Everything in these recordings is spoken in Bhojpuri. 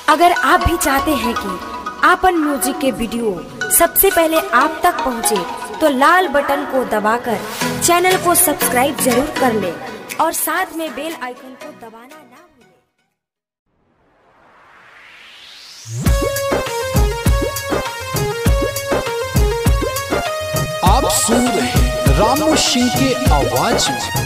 अगर आप भी चाहते हैं कि आपन म्यूजिक के वीडियो सबसे पहले आप तक पहुंचे, तो लाल बटन को दबाकर चैनल को सब्सक्राइब जरूर कर ले और साथ में बेल आइकन को दबाना ना भूलें। आप सुन रहे हैं रामू सिंह के आवाज में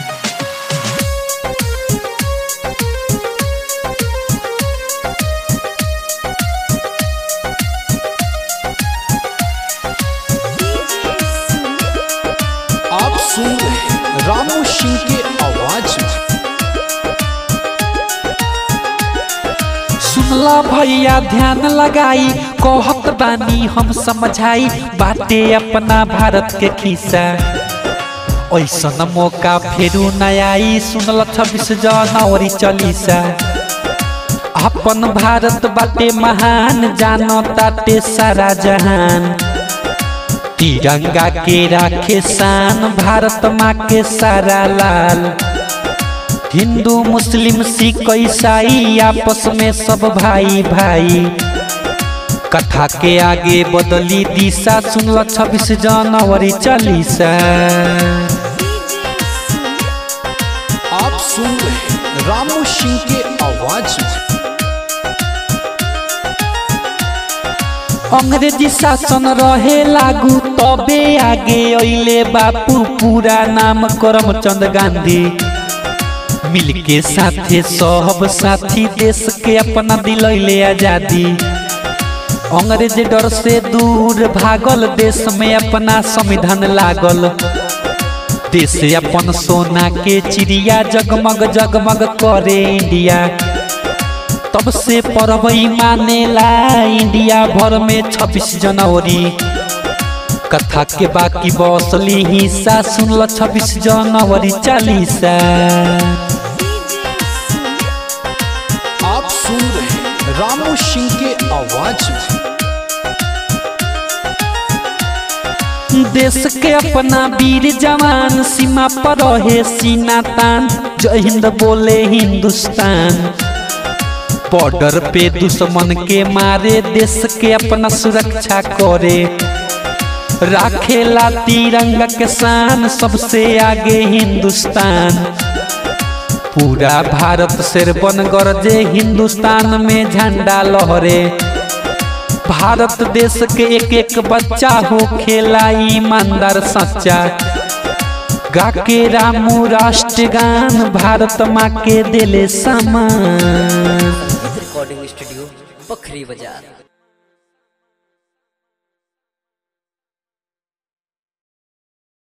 आप सुन रहे हैं रामू सिंह के आवाज में सुनला भैया ध्यान लगाई कहत बानी हम समझाई बाटे अपना भारत के खिस्सा ऐसन मौका फेरू न आई सुनल छब्बीस जनवरी चलीसा अपन भारत बाटे महान जानो ताटे सारा जहान तिरंगा के राखे शान भारत माँ के सारा लाल हिंदू मुस्लिम सिख ईसाई आपस में सब भाई भाई कथा के आगे बदली दिशा सुनल छब्बीस जनवरी चालीसा आप सुन रहे हैं रामू सिंह के आवाज में अंग्रेजी शासन रहे लागू तबे आगे अइले बापू पूरा नाम करमचंद गांधी मिलके साथे सब साथी देश के अपना दिलैले आजादी अंग्रेज डर से दूर भागल देश में अपना संविधान लागल देश अपन सोना के चिड़िया जगमग जगमग करे इंडिया तब से पर्व मानेला इंडिया भर में छब्बीस जनवरी कथा के बाकी बसली हिस्सा सुनल छब्बीस जनवरी चालीसा आप सुन रहे हैं रामू सिंह के आवाज में देश के अपना वीर जवान सीमा पर रहे सीना तान जय हिंद बोले हिंदुस्तान बॉर्डर पे दुश्मन के मारे देश के अपना सुरक्षा करे राखेला तिरंगा के शान सबसे आगे हिंदुस्तान पूरा भारत शेर बन गरजे हिंदुस्तान में झंडा लहरे भारत देश के एक एक बच्चा हो खेला ईमानदार सच्चा गा के रामू राष्ट्रगान भारत माँ के दिले समान रिकॉर्डिंग स्टूडियो बखरी बाजार